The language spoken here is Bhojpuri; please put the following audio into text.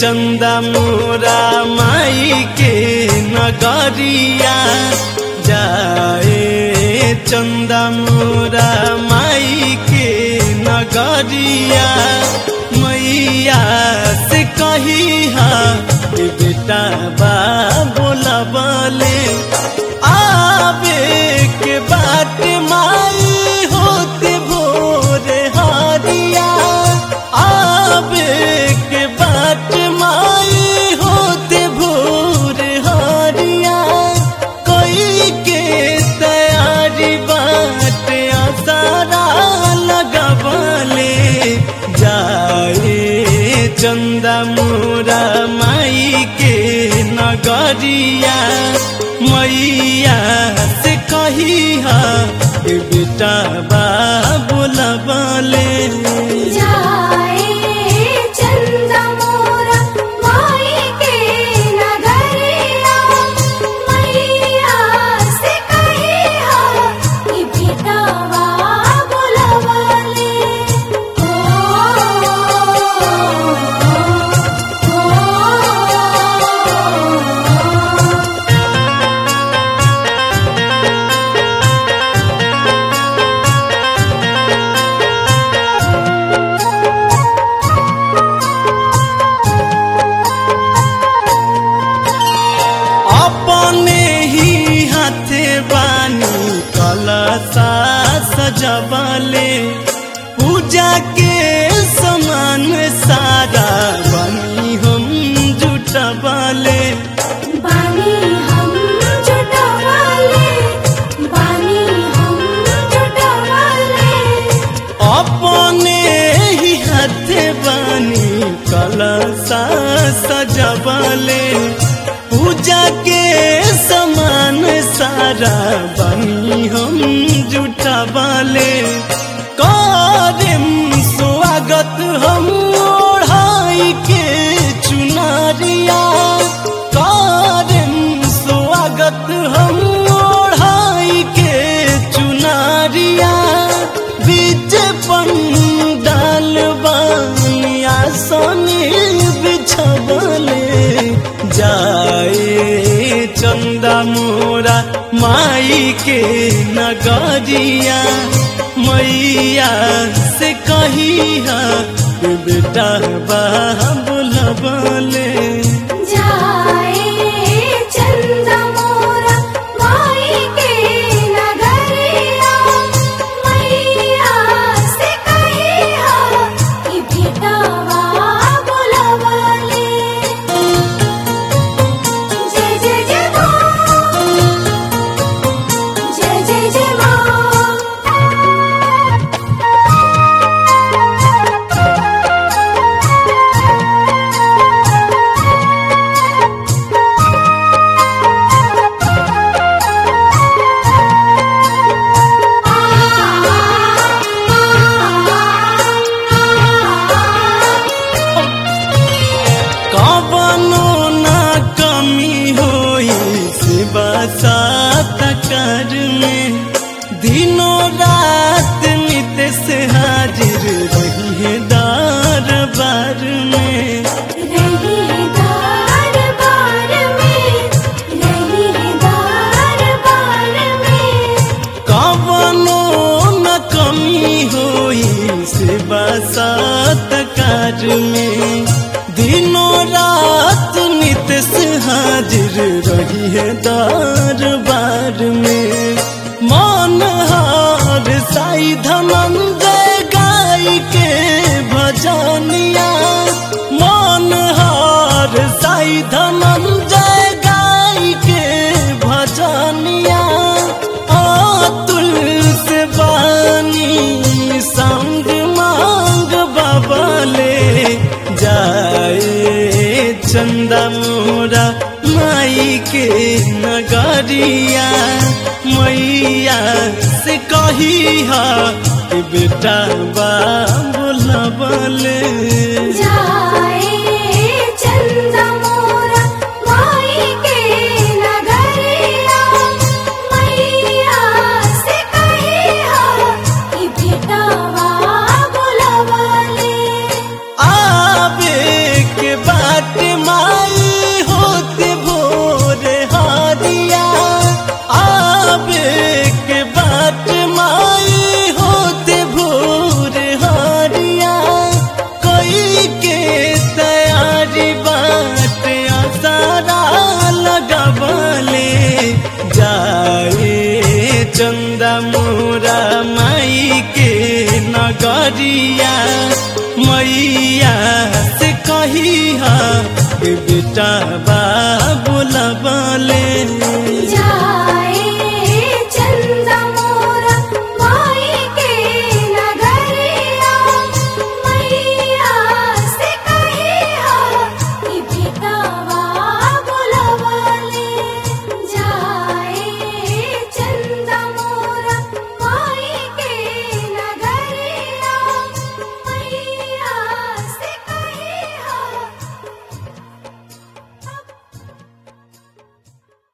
चंदा मोरा माई के नगरिया जाए चंदा मोरा माई के नगरिया मैया से कही हा ए बेटा बा बोला बोले आवे के बाट माई होते भोरे हारिया आवे के बाट माई होते भोरे हारिया कोई के तैयारी बाट आसारा लगबले जाए चंदा मोरा माई के नगरिया मैया से कही हा ए बेटा बा बोलबले जाए चंदा मोरा माई के नगरिया मैया से कहिया कि बेटावा बुलवले ओ ओ अपने ही हाथे बानी कलसा सजबले पूजा के समान सारा बनी हम जुटबले बानी हम जुटवाले बानी हम जुटवाले अपने ही हाथे बानी कलसा सजबले पूजा के समान सारा बनी हम जुटबले करम स्वागत हम ओढ़ाई के चुनरिया करम स्वागत हम ओढ़ाई के चुनरिया बीच पंडाल बनिया सोनी बिछबले जाए चंदा मोरा माई के नगरिया मैया से कही हा बेटा बा बोलबले जाए चंदा मोरा माई के नगरिया मैया से कहिया कि बेटावा बुलवले जय जय जय माँ जय जय जय माँ कवनो ना कमी होई सेवा सात कर में दिनों रात नित से हाजिर रही है दरबार में रहीदार बार में रहीदार बार में कवनो न कमी होई सेवा सात कर में दिनों रात नित से हाजिर रही है दरबार में मन हार साई धनंजय गाय के भजनिया मन हार साई धनंजय गाय के भजनिया अतुल से बानी संग मांग बबले जाए चंदा मोरा माई के नगरिया मैया से कही हा कि बेटा बा बोलबले जाए चंदा मोरा माई के नगरिया मैया से कहिया कि बेटावा बुलवले आवे के बाट मैया से कही हा बेटा बा बोलबले